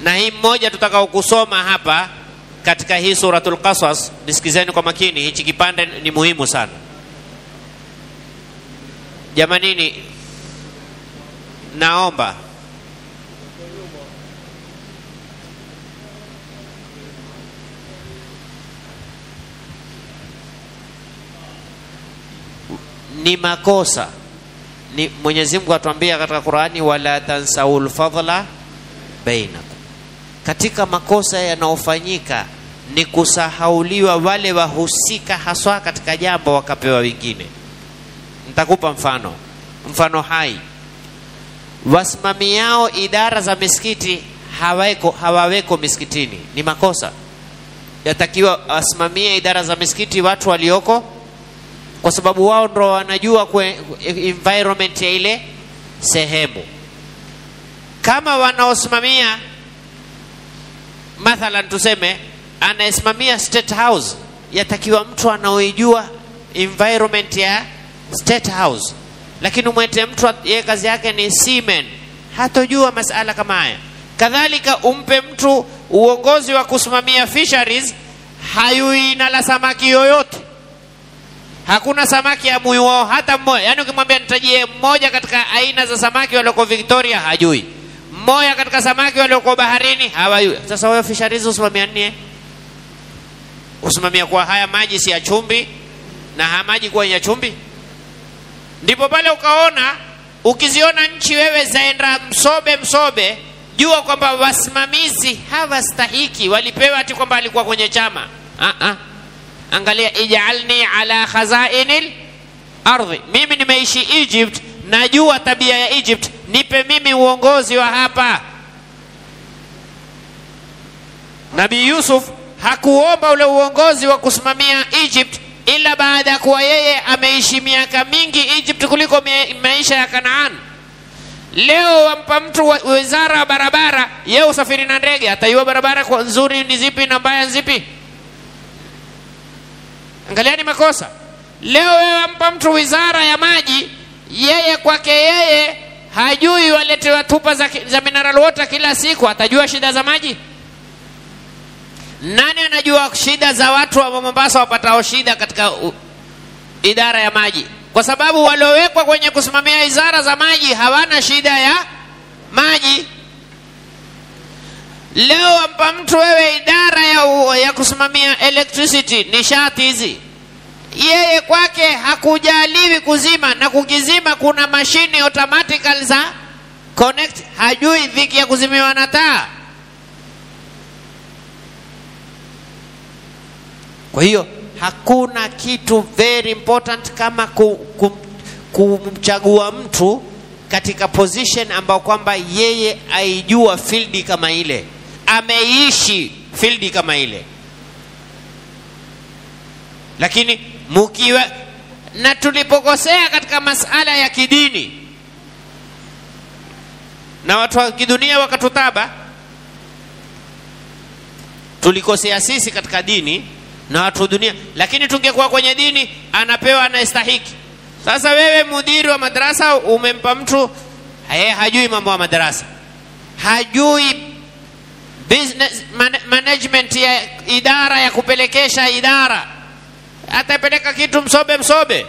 na hii mmoja tutakao kusoma hapa katika hii suratul Qasas, nisikizeni kwa makini, hichi kipande ni muhimu sana jamanini. Naomba ni makosa ni Mwenyezi Mungu atuambia katika Qurani, wala tansaul fadla bainakum. Katika makosa yanayofanyika ni kusahauliwa wale wahusika haswa katika jambo wakapewa wengine. Nitakupa mfano, mfano hai. Wasimamiao idara za misikiti haweko, hawaweko misikitini, ni makosa. Yatakiwa wasimamie idara za misikiti watu walioko kwa sababu wao ndo wanajua kwe, environment ya ile sehemu. Kama wanaosimamia mathalan, tuseme anayesimamia State House, yatakiwa mtu anaoijua environment ya State House, lakini umwete mtu yeye kazi yake ni seaman, hatojua masala kama haya. Kadhalika umpe mtu uongozi wa kusimamia fisheries, hayui na la samaki yoyote hakuna samaki ya muyu wao hata mmoja. Yaani ukimwambia nitajie mmoja katika aina za samaki walioko Victoria, hajui. Mmoja katika samaki walioko baharini hawajui. Sasa wewe fisheries usimamia nini? Usimamia kwa haya maji si ya chumvi na haya maji kuwa ya chumvi? Ndipo pale ukaona, ukiziona nchi wewe zaenda msobe msobe, jua kwamba wasimamizi hawastahiki, walipewa ati kwamba alikuwa kwenye chama ah -ah. Angalia, ijalni ala khazainil ardhi, mimi nimeishi Egypt, najua tabia ya Egypt, nipe mimi uongozi wa hapa. Nabii Yusuf hakuomba ule uongozi wa kusimamia Egypt ila baada ya kuwa yeye ameishi miaka mingi Egypt kuliko maisha ya Kanaan. Leo wampa mtu wizara ya barabara, yeye usafiri na ndege, ataiwa barabara kwa nzuri ni zipi na mbaya zipi? Angaliani makosa. Leo wewe ampa mtu wizara ya maji, yeye kwake yeye hajui waletewa tupa za, za mineral water kila siku, atajua shida za maji? Nani anajua shida za watu wa Mombasa wapatao shida katika u, idara ya maji? Kwa sababu waliowekwa kwenye kusimamia wizara za maji hawana shida ya maji. Leo wampa mtu wewe idara ya, u, ya kusimamia electricity nishati hizi, yeye kwake hakujaliwi kuzima, na kukizima kuna mashine automatical za connect, hajui dhiki ya kuzimiwa na taa. Kwa hiyo hakuna kitu very important kama kumchagua mtu katika position ambao kwamba yeye aijua fieldi kama ile, ameishi fieldi kama ile. Lakini mukiwa na tulipokosea katika masala ya kidini na watu wa kidunia wakatutaba, tulikosea sisi katika dini na watu wa dunia, lakini tungekuwa kwenye dini, anapewa anayestahiki. Sasa wewe mudiri wa madarasa umempa mtu yeye hajui mambo ya madarasa, hajui business man, management ya idara ya kupelekesha idara, atapeleka kitu msobe msobe.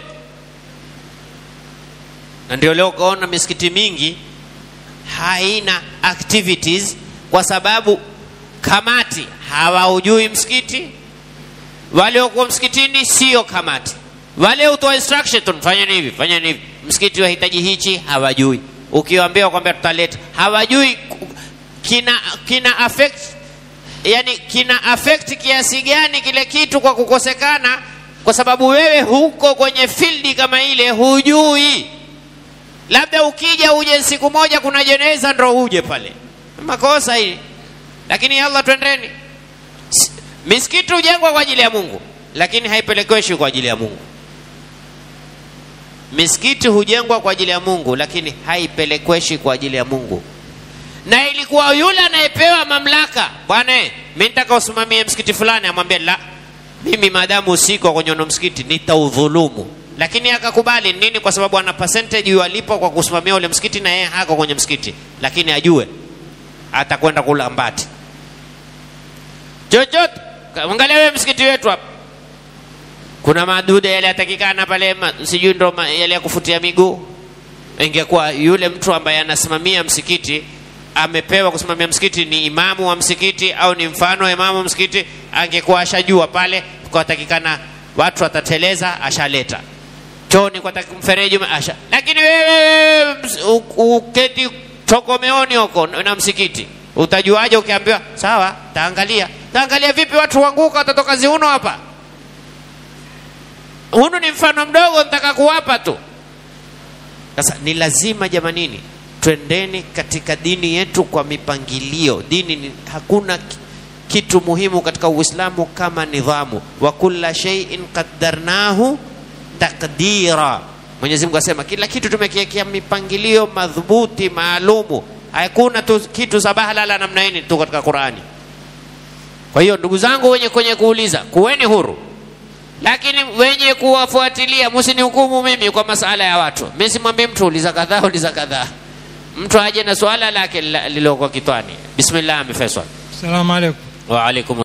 Na ndio leo ukaona misikiti mingi haina activities kwa sababu kamati hawaujui msikiti, waliokuwa msikitini sio kamati wale utoa instruction tu fanyeni hivi fanyeni hivi, msikiti wahitaji hichi, hawajui. Ukiwaambia kwamba tutaleta, hawajui kina kina affect yani kina affect kiasi gani kile kitu kwa kukosekana, kwa sababu wewe huko kwenye fieldi kama ile hujui. Labda ukija uje siku moja kuna jeneza ndo uje pale, makosa hili. Lakini Allah, twendeni. Misikiti hujengwa kwa ajili ya Mungu, lakini haipelekweshi kwa ajili ya Mungu. Misikiti hujengwa kwa ajili ya Mungu, lakini haipelekweshi kwa ajili ya Mungu. Na ilikuwa yule anayepewa mamlaka, bwana, mimi nitaka usimamie msikiti fulani, amwambia la, mimi maadamu usiko kwenye ono msikiti nitaudhulumu. Lakini akakubali nini? Kwa sababu ana percentage walipo kwa kusimamia ule msikiti, na yeye hako kwenye msikiti, lakini ajue atakwenda kula mbati chochote. Angalia wewe msikiti wetu hapa, kuna madude yale yatakikana pale, ma- sijui ndo ma- yale ya kufutia miguu. Ingekuwa yule mtu ambaye anasimamia msikiti amepewa kusimamia msikiti ni imamu wa msikiti au ni mfano wa imamu wa msikiti, angekuwa ashajua pale kwatakikana watu watateleza, ashaleta chooni kwa taki- mfereji ume- asha. Lakini wewe ms- u- uketi tokomeoni huko na msikiti, utajuaje? Ukiambiwa sawa, taangalia. Taangalia vipi? Watu wanguka, watatoka ziuno hapa. Hunu ni mfano mdogo, nitaka kuwapa tu. Sasa ni lazima jamanini, twendeni katika dini yetu kwa mipangilio. Dini ni, hakuna ki- kitu muhimu katika Uislamu kama nidhamu. wa kulla shay'in qaddarnahu takdira. Mwenyezi Mungu asema kila kitu tumekiwekea mipangilio madhubuti maalumu. Hakuna tu kitu sabahalala namna hii tu katika Qurani. Kwa hiyo ndugu zangu wenye kwenye kuuliza, kuweni huru lakini wenye kuwafuatilia msinihukumu mimi kwa masala ya watu. Mimi simwambii mtu uliza kadhaa, uliza kadhaa. Mtu aje na swala lake lililoko kitwani. Bismillah, Faisal. Salamu alaikum. Wa alaikum